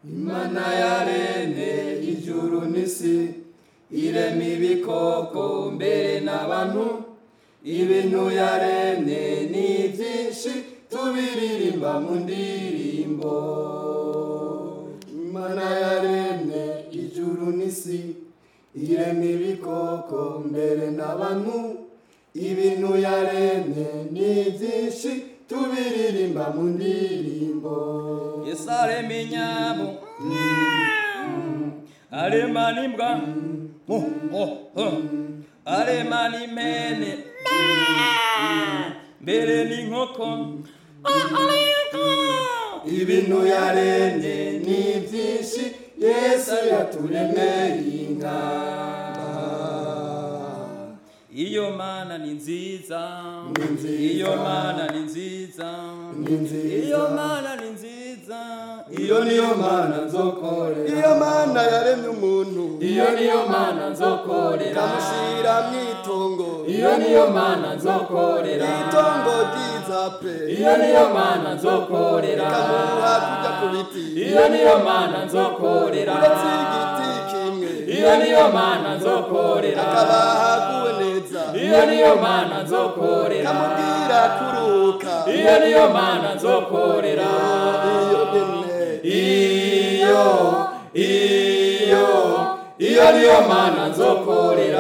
imana yaremye ijuru n'isi irema ibikoko mbere n'abantu ibintu yaremye ni byinshi tubiririmba mu ndirimbo imana yaremye ijuru n'isi irema ibikoko mbere n'abantu ibintu yaremye ni byinshi tubiririmba mu ndirimbo yesu arema inyambo arema n'imbwa Oh, oh, oh. arema n'impene mbere n'inkoko ibintu yaremye ni byinshi yesu yaturemeye inka iyo mana ni nziza Ni nziza. iyo mana ni nziza Ni nziza. iyo mana ni nziza iyo niyo mana nzokorera iyo mana yaremye umuntu iyo niyo mana nzokorera ikamushyira mu itongo iyo niyo mana nzokorera itongo ryiza pe iyo niyo mana nzokorera ikamuha kujya ku biti iyo niyo mana nzokorera uretse igiti kimwe iyo niyo mana nzokorera akabaha kuwe neza iyo niyo mana nzokorera ikamubwira kuruhuka iyo niyo mana nzokorera iyo nyine iyo iyo iyo niyo mana nzokorera